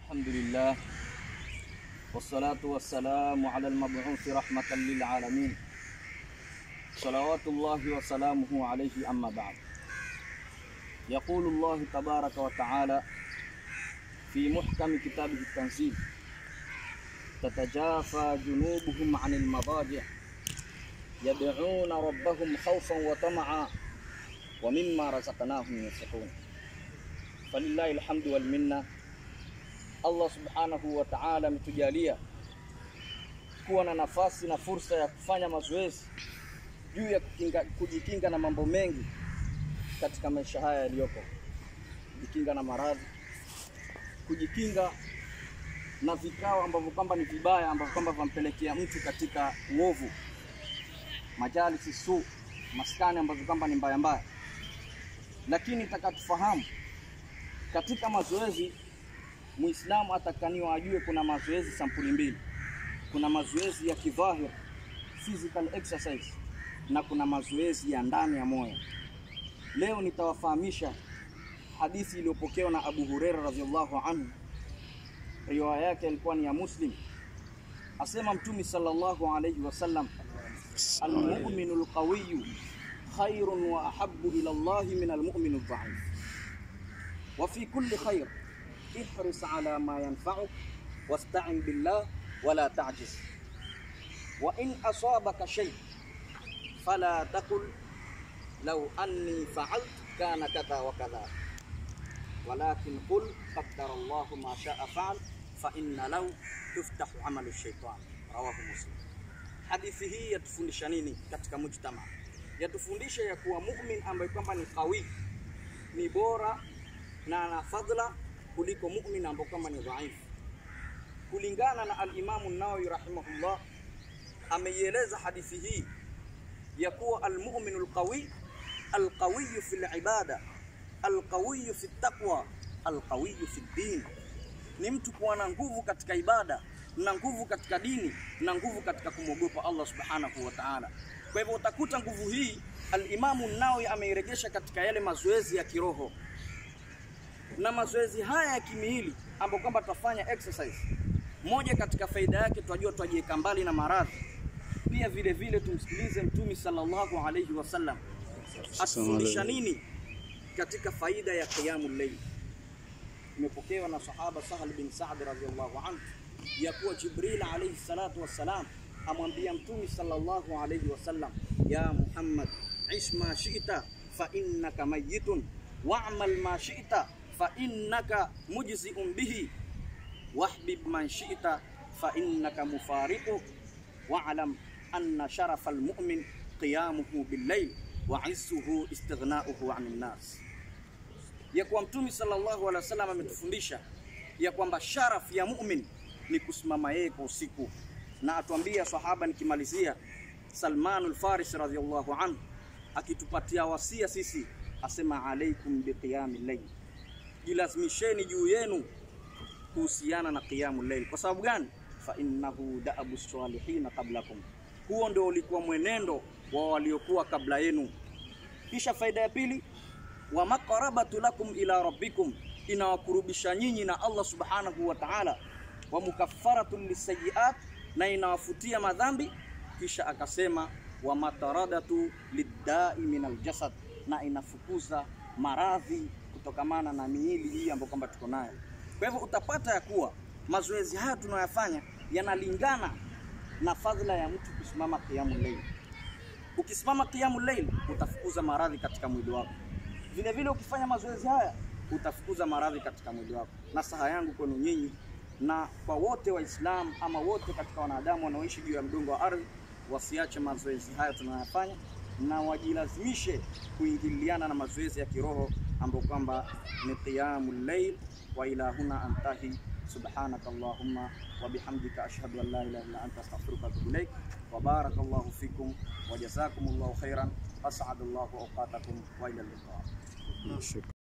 الحمد لله والصلاة والسلام على المبعوث رحمة للعالمين صلوات الله وسلامه عليه أما بعد يقول الله تبارك وتعالى في محكم كتابه التنزيل تتجافى جنوبهم عن المضاجع يدعون ربهم خوفا وطمعا ومما رزقناهم ينفقون فلله الحمد والminna. Allah subhanahu wa ta'ala ametujalia kuwa na nafasi na fursa ya kufanya mazoezi juu ya kukinga, kujikinga na mambo mengi katika maisha haya yaliyoko, kujikinga na maradhi, kujikinga na vikao ambavyo kwamba ni vibaya ambavyo kwamba vampelekea mtu katika uovu, majalisi su, maskani ambavyo kwamba ni mbaya mbaya. Lakini taka tufahamu katika mazoezi Muislamu atakaniwa ajue kuna mazoezi sampuli mbili. Kuna mazoezi ya kidhahir physical exercise na kuna mazoezi ya ndani ya moyo. Leo nitawafahamisha hadithi iliyopokewa na Abu Huraira radhiallahu anhu, riwaya yake ilikuwa ni ya Muslim. Asema Mtume sallallahu alayhi wasallam, almuminu lqawiyu khairun wa ahabbu ila Allahi min almuminu dhaif wa fi kulli khair ihris ala ma yanfa'uk wasta'in billah wala ta'jiz wa in asabaka shay fala taqul law anni fa'altu kana kadha wa kadha walakin qul qaddara Allahu ma sha'a fa'al fa inna law tuftahu 'amalu shaytan rawahu muslim hadithi hii yatufundisha nini katika mujtama yatufundisha ya kuwa mu'min ambaye kwamba ni qawi ni bora na ana fadhila kuliko mu'min ambaye kama ni dhaifu. Kulingana na al-Imamu Nawawi rahimahullah, ameieleza hadithi hii ya kuwa al-mu'minu al-qawi al-qawiyu fi al-ibada al-qawiyu fi taqwa al-qawiyu fi din, ni mtu kuwa na nguvu katika ibada na nguvu katika dini na nguvu katika kumwogopa Allah subhanahu wa ta'ala. Kwa hivyo utakuta nguvu hii al-Imamu Nawawi ameiregesha katika yale mazoezi ya kiroho na mazoezi haya ya kimiili ambapo kwamba tutafanya exercise, moja katika faida yake tunajua twajiweka mbali na maradhi. Pia vile vile tumsikilize Mtume sallallahu alayhi wasallam atufundisha nini katika faida ya qiyamul layl. Imepokewa na sahaba Sahal bin Sa'd radhiyallahu anhu ya kuwa Jibril alayhi salatu wassalam amwambia Mtume sallallahu alayhi wasallam, ya Muhammad ish ma shi'ta fa innaka mayyitun wa'mal ma shi'ta fa innaka mujzi'un bihi wahbib man shi'ta fa innaka mufariqu wa'lam anna sharafa almu'min qiyamuhu bil-layl wa 'izzuhu istighna'uhu 'anil nas. Ya kuwa Mtume sallallahu alaihi wasallam ametufundisha ya kwamba sharaf ya mu'min ni kusimama yeye kwa usiku, na atuambia sahaba, nikimalizia, Salmanul Farisi radhiyallahu anhu akitupatia wasia sisi, asema alaikum biqiyamil layl jilazimisheni juu yenu kuhusiana na qiyamul layl. Kwa sababu gani? fa innahu da'abu salihina qablakum, huo ndio ulikuwa mwenendo wa waliokuwa kabla yenu. Kisha faida ya pili, wa maqarabatu lakum ila rabbikum, inawakurubisha nyinyi na Allah subhanahu wa ta'ala, wa mukaffaratun lisayiat, na inawafutia madhambi. Kisha akasema wa mataradatu liddai min aljasad, na inafukuza maradhi kutokamana na miili hii ambayo kwamba tuko nayo. Kwa hivyo utapata ya kuwa mazoezi haya tunayoyafanya yanalingana na fadhila ya mtu kusimama qiyamul layl. Ukisimama qiyamul layl utafukuza maradhi katika mwili wako. Vile vile ukifanya mazoezi haya utafukuza maradhi katika mwili wako. Nasaha yangu kwenu nyinyi na kwa wote Waislamu ama wote katika wanadamu wanaoishi juu ya mdungo wa ardhi wasiache mazoezi haya tunayoyafanya na wajilazimishe kuingiliana na mazoezi ya kiroho ambao kwamba ni qiyamul layl wa ila huna antahi subhanaka allahumma wa bihamdika ashhadu an la ilaha illa anta astaghfiruka wa atubu ilaik wa barakallahu fikum wa jazakumullahu khairan as'adallahu awqatakum wa ila liqa